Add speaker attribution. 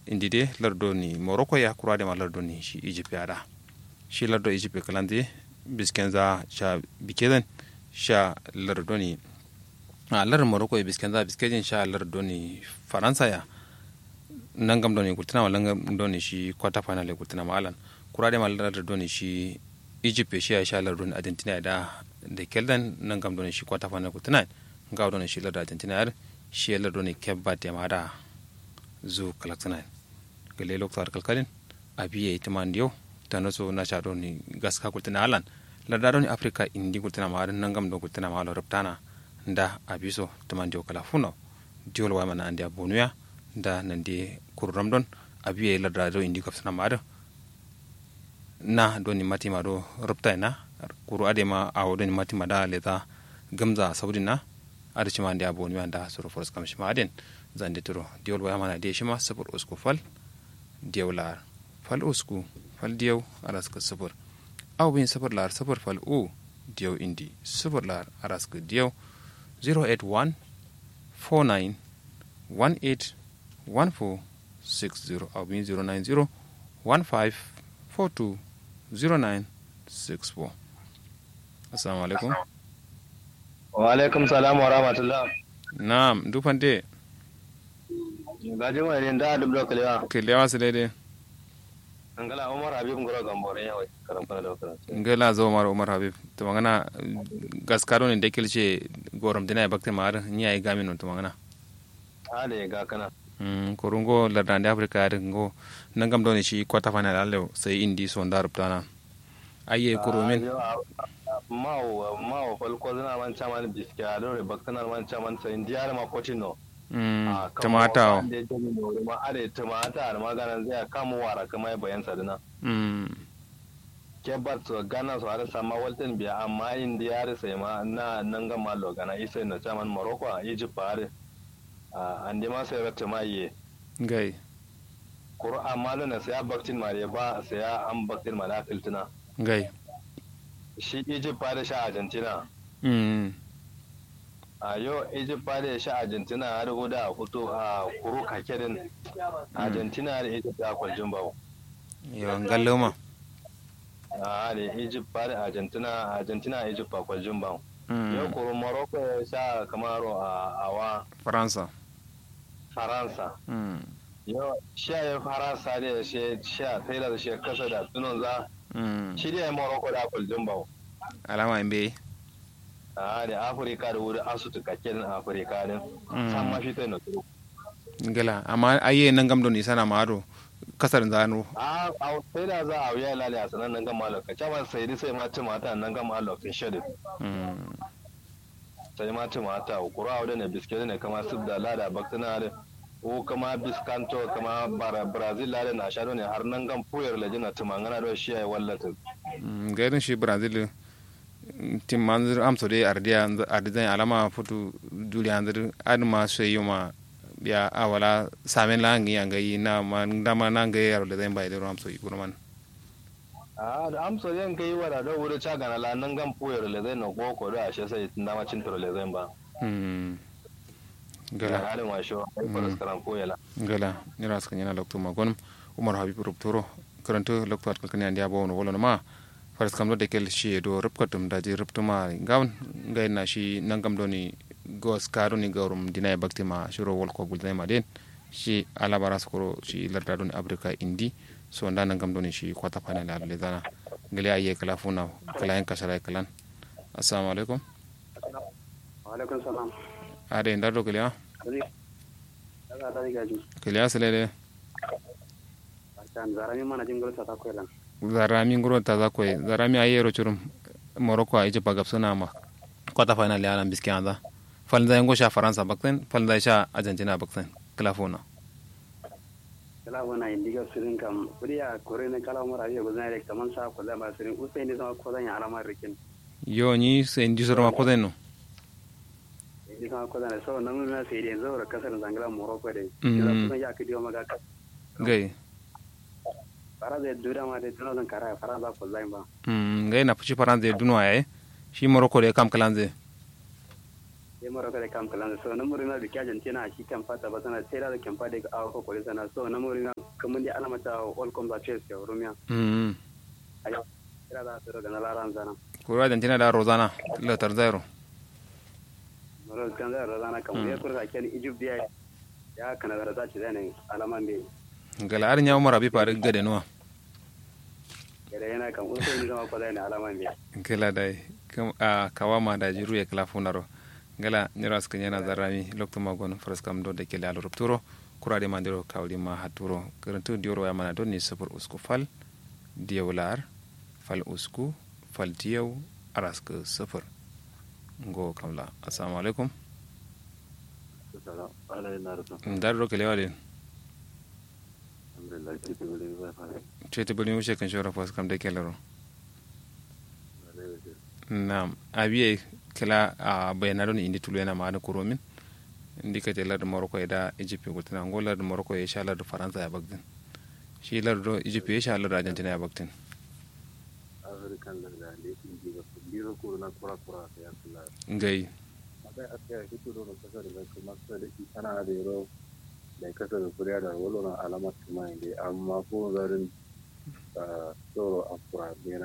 Speaker 1: indi de lardo ni morocco ya kura de ma lardo ni shi egypt ya da shi lardo egypt kalande biskenza sha bikeden sha lardo ni a lar morocco ya biskenza biskejin sha lardo ni faransa ya nangam doni kurtina ma nangam doni shi quarter final ya kurtina ma alan kura de ma lardo ni shi egypt shi ya sha lardo ni argentina da da keldan nangam doni shi quarter final kurtina ngaw doni shi lardo argentina ya shi ya lardo ni kebbat ya ma da zu kalaksanan gele loktar kalkalin abiye itiman diyo tano so na chado ni gaska kultina alan ladado ni afrika indi kultina ma adan nangam do kultina ma lo reptana nda abiso timan diyo kala funo diol wa mana andi abonuya nda nandi kurum don abiye ladado indi kapsana ma ado na do ni mati ma do repta na kuru ade ma awo do ni mati ma da leta gamza saudina ada cima andi abonuya nda suru force kam shima aden zande turo diol waya mana de shima sabur usku fal diyaw lar fal usku fal diyaw araska sabur aw bin sabur lar sabur fal u diyaw indi sabur lar araska diyaw 081 49 18 14 60 aw bin 090 15 42 09 64 assalamu alaikum
Speaker 2: wa alaikum salam wa rahmatullah
Speaker 1: na'am dufante
Speaker 2: gajin wani da duk da kalewa
Speaker 1: kelewa su daidai
Speaker 2: ngala umar habib ngoro gambore yawai karam kana da kana
Speaker 1: ngela zo mara umar habib to magana gaskaro ne dekil ce gorom dina bakte mar nya ai gamin no to magana
Speaker 2: ale ga kana
Speaker 1: mm korungo lardande afrika ar ngo nangam doni shi kwata final alle sai indi so ndar ptana aye kurumin
Speaker 2: mawo mawo falko zina man chaman biske a lore baktana man chaman sai indiyar ma kochino
Speaker 1: mm tamata
Speaker 2: ma are tamata ar maganan zai kama wara kuma bayan sadina
Speaker 1: mm
Speaker 2: ke bat so gana so har sama walten biya amma indiyar sai ma na nan ga malo gana isa na chaman morocco a egypt are ande ma sai rata ma ye
Speaker 1: gai
Speaker 2: kuro amma lona sai baktin ma ba sai an baktin ma da filtina
Speaker 1: gai
Speaker 2: shi egypt ba da sha argentina
Speaker 1: mm
Speaker 2: a yau egypt ba da sha argentina har guda a fito a kuro kakerin argentina da egypt a kwaljin bawo
Speaker 1: yo ngalloma
Speaker 2: a da egypt ba da argentina argentina egypt a kwaljin bawo yau
Speaker 1: mm
Speaker 2: kuro morocco ya sha kamaro a awa
Speaker 1: faransa
Speaker 2: faransa
Speaker 1: mm
Speaker 2: yau sha ya faransa da ya sha sai da shi kasa da tunan za
Speaker 1: mm
Speaker 2: shi da ya morocco da kwaljin bawo
Speaker 1: alama imbe
Speaker 2: a da afirka da wuri asutu kakerin afirka din san ma shi ta na turu
Speaker 1: ngala amma aye nangam doni sana maro kasar zano
Speaker 2: a a sai da za a wuya lale a sanan nan gama lokaci ba sai dai sai ma ci mata nan gama lokacin shedi
Speaker 1: mm
Speaker 2: sai ma ci mata kura wadda ne biskit ne kama su da lada baktana da ko kama biskanto kama bara brazil lada na shaɗo ne har nan gan puyar lajina tumangana da shi ya yi wallata
Speaker 1: gairin shi brazil tim manzir amso de ardia ardizan alama futu duli anzir adma seyo ma ya awala samen la ngi anga yi na ma ndama na ngi yaro le zan bai de amso yi kurman
Speaker 2: a da amsa yan kai wada da wuri ca gana la nan gan puyar le zai na koko da ashe sai dama cin turo le zai ba
Speaker 1: hmm
Speaker 2: ga
Speaker 1: gala
Speaker 2: halin washo ai faras karan koyala
Speaker 1: gala ni ras kan yana lokto magon umar habib rubtoro karanto lokto at kan yandia bo no wolo ma faras kam do de kel shi do rubkatum daji rubtuma gawn ngai na shi nangam do ni gos karo ni gawrum dina bakti ma shuro wol ko bulde ma den shi ala baras ko shi larda don afrika indi so nda nangam do ni shi kwata panel al le dana ngali aye kala funa kala en kasara kalan assalamu alaikum
Speaker 3: alaikum salam
Speaker 1: ade ndar do kala
Speaker 3: daga da gaji
Speaker 1: kala salele
Speaker 3: kan zarami mana jingol sa ta koylan
Speaker 1: zarami nguro ta za koy zarami aye ro churum morocco a ije pagap suna ma kwata final ya lan biski anda falda yango sha faransa bakten falda sha argentina bakten kala funa
Speaker 3: kala wana indiga sirin kam kuriya kore ne kala mara biya gozan rek taman sa ko da ba sirin usai ne sama ko zan ya alama rikin
Speaker 1: yo ni se ndi soro ma koden no
Speaker 3: ni sama ko zan so nan na sai dai zaura kasar zangala morocco dai
Speaker 1: Mm.
Speaker 3: kala kusan ya kidi maga ka
Speaker 1: gai
Speaker 3: fara da dura ma dai tunan kara fara ba ko zan ba
Speaker 1: mm gai na fushi faransa ya dunwa yayi shi morocco da kam kalanze
Speaker 3: sai maroko da kam kalan so na murina da kyajan tana shi kan fata ba sana sai da kan fata ga awa ko kore sana so na murina kamun da alamata all comes at chase ya rumiya
Speaker 1: mm
Speaker 3: ayo kira da tsoro ga na laran zana
Speaker 1: kura argentina da rozana latar zero
Speaker 3: maro kan da razana kan ya kurta ken egypt ya ya kana da zaci da ne alaman be
Speaker 1: gala arin ya umar abi fari gade nuwa
Speaker 3: kada yana kan uso ni zama ko da ne alaman be
Speaker 1: gala da kam a kawama da jiru ya kala funaro gala nyira suka yana zarrami lokto magon fraskam do de kele alo rupturo kura de mandiro kawli ma haturo garantu dioro ya mana do ni sufur usku fal diyawlar fal usku fal diyaw araska sufur ngo kamla assalamu alaikum ndar do kele wale cete bani wuce kan shora fas kam de kelero nam abiye kala a bayana don indi tulu yana ma'ana kuromin indi ka te larda morocco ya da egypt ko tana ngo larda morocco ya sha larda faransa ya bagdin shi larda egypt ya sha larda argentina ya bagdin
Speaker 4: african larda ne indi ga biro ko na kura kura ya kula
Speaker 1: ngai
Speaker 4: akai akai hito do kasar da kuma sai da ana da yaro da kasar da kuriya da wala alama kuma inde amma ko zarin tsoro afura